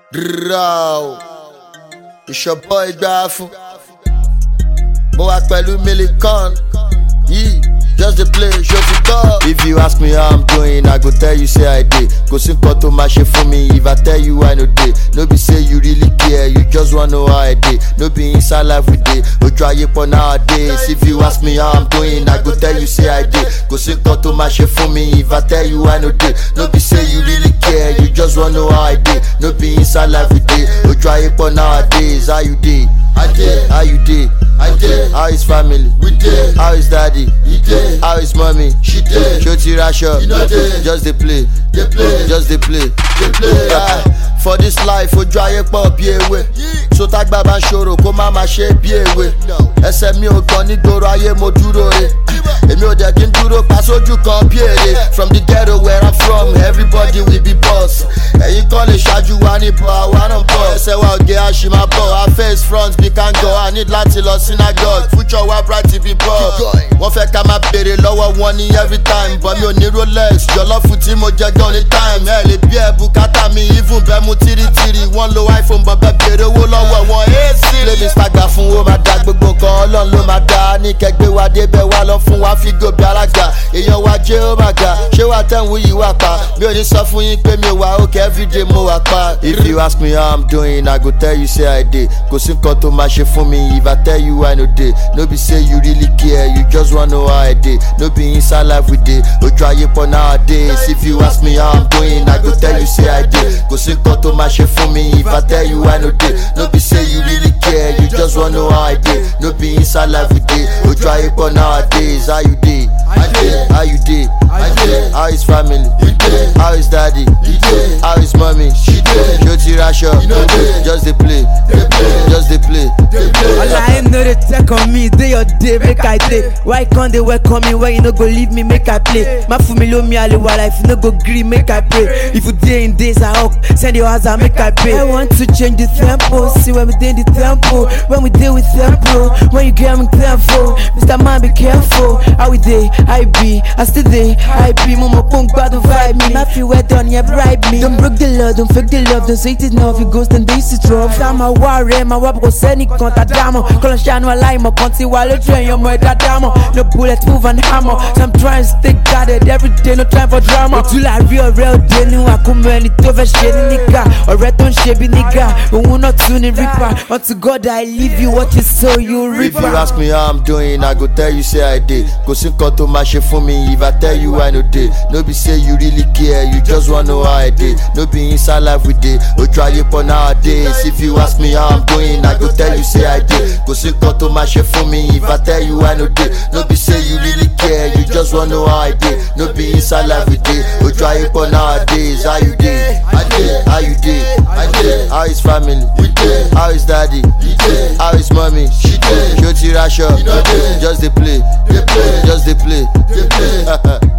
Raw. It's your boy Gbafun. Mo wà pẹ̀lú Millican. Yìí, just dey play, show ti tọ́. If you ask me how I'm doing, I go tell you say I dey. Kò sí nǹkan tó máa ṣe fún mi if I tell you I no dey. No be say you really care, you just wan know how I dey. No be inside life we dey. Ojú ayé pọ̀ nowadays. If you ask me how I'm doing, I go tell you say I dey. Kò sí nǹkan tó máa ṣe fún mi if I tell you I no dey. No be say you really care, you just wan know how I dey. No be inside life we dey. Ojú ayé pọ̀ nowadays. How you dey? I dey. How you dey? I dey. How is family? We dey. How is daddy? He dey. How is mommy? She dey. Ṣó ti raṣọ? You no dey. Just dey play. Dey play. Just dey play. Dey play. Ah, For this life, ojú ayé pọ̀ bí ewé. So tágbà bá ń ṣòro kó má má ṣe bí ewé. Ẹsẹ̀ mi ò gan nígboro ayé mo dúró re. Èmi ò dẹ̀ kí n dúró pa sójú kan bí èrè. From the ghetto where I'm from, everybody will be boss. Ẹ̀yin kan lè ṣáájú wa ní bọ̀, àwa náà bọ̀. Ẹsẹ̀ wa òde àṣìmá bọ̀, our face front bí kango, I need láti lọ synagogue. Future wa bright bí bọ̀. Wọ́n fẹ́ ká máa béèrè lọ́wọ́ wọn ní every time. Bọ̀ mi ò ní Rolex, jọlọ́fù tí mo jẹ gan ní time. Ẹ lè bí ẹ bùkátà mi, even bẹ́ẹ̀ mu tírítírí. Wọ́n lo iPhone bọ̀ bẹ́ẹ̀ béèrè owó lọ́wọ́ wọn. Ẹ sí. Lé mi sàgbà fún wo máa da gbogbo nǹkan ọlọ́run ló máa da. Ní kẹgbẹ́ wa débẹ̀ wá lọ fún wa fi gòbí alága. Èèyàn wa jẹ́ ó máa ga. Ṣé wàá tẹ̀wù yìí wà pa? Mi ò ní sọ fún yín pé mi ò wà òkè everyday mo wà pa. If you ask me how I'm doing, I go tell you say I dey. Kò sí nǹkan tó máa ṣe fún mi if I tell you I no dey. No be say you really care, you just wan know how I dey. No be inside life we dey. Ojú ayé pọ̀ nowadays. If you ask me how I'm doing, I go tell you say I dey. Kò sí nǹkan tó máa ṣe fún mi if I tell you I no dey. No be say you really care, you just wan know how I dey. No be inside life we dey. Ojú ayé pọ̀ nowadays. How you dey? I dey. How you dey? I dey. How is family? We dey. How is daddy? He dey. How is mommy? She dey. Ṣó ti raṣọ? You no dey. Just dey play. Dey play. Just dey play. Dey play. All I know they check on me, day your day, make I day. Why can't they welcome me when you no go leave me, make I play? My family me all the while, if you no go gree, make I pray. If you day in days I hope, send your house, I make I pay. I want to change the tempo, see when we day in the tempo, when we deal with tempo, when you get me careful, Mr. Man be careful. How we day, I be, I still day, I be, mama punk bad to vibe me. Not feel wet on yeah, bribe me. Don't break the love, don't fake the love, don't say it enough, it goes then this is rough. I'm a warrior, my wap go send it conta damo. Call a shine while I'm a conti while you train your mother damo. No bullet move and hammer. So I'm trying to stay guarded every day, no time for drama. Ojú la rí ọ̀rẹ́ òde ni wà kún mọ́ ẹni tó fẹ́ ṣe ní níkà. Ọ̀rẹ́ tó ń ṣe bí níkà, òun náà tún ní rípa. Unto God I leave you, what you sow you If you reaper. ask me how I'm doing, I go tell you say I dey. Kò sí nǹkan tó máa ṣe fún mi if I tell you I no dey. No be say you really care, you just wan know how I dey. No be inside life we dey. Ojú ayé pọ̀ nowadays. If you ask me how I'm doing, I go tell you say I dey. Kò sí nǹkan tó máa ṣe fún mi if I tell you I no dey. No be say you really care, you just wan know how I dey. No be inside life we dey. Ojú ayé pọ̀ nowadays. How you dey? I dey. How you dey? I dey. How is family? We dey. How is daddy? He dey. How is mommy? She dey. Ṣó ti raṣọ? You no dey. Just dey play. Dey play. Just dey play. Dey play.